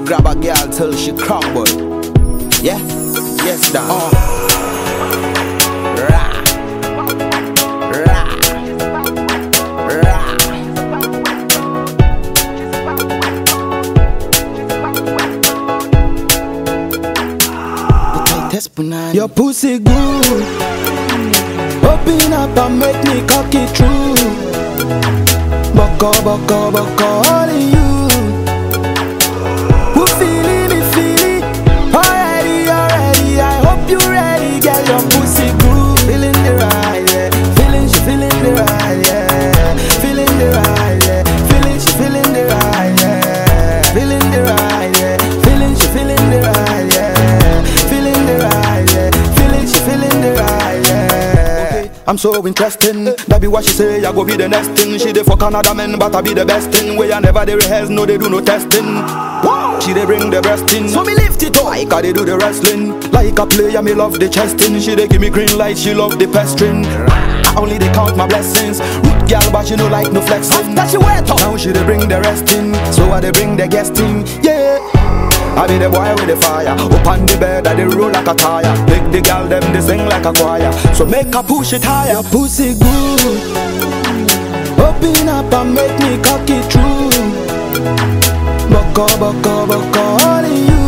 grab a girl till she crumble. Yeah, yes, down. Uh. Rah. Rah. Rah. The tightest punani. Your pussy good. Open up and make me cocky true. Boko, boko, boko, all in you. Who feeling me, feeling? Already, already. I hope you ready, girl. Your pussy good. Feeling the ride, yeah. Feeling, she feeling the ride, yeah. Feeling the ride, yeah. Feeling, she feeling the ride, yeah. Feeling the ride, yeah. Feeling, she feeling the ride, yeah. Feeling the ride, yeah. Feeling, she feeling the ride, yeah. I'm so interesting. That be what she say. I go be the next thing. She dey fuck another man, but I be the best thing. Where I never they rehearse, no they do no testing. Wow. She dey bring the breast in, so me lift it up. Like I they do the wrestling. Like a player, me love the chesting. She dey give me green light, she love the pestering. I only they count my blessings. Root gal, but she no like no flexing. After she wet up, now she dey bring the rest in. So I dey bring the guest in. Yeah. I be the boy with the fire Up on the bed, I they roll like a tire Make the girl them, they sing like a choir So make her push it higher Your pussy good Open up and make me cocky true Boko, boko, boko, all in you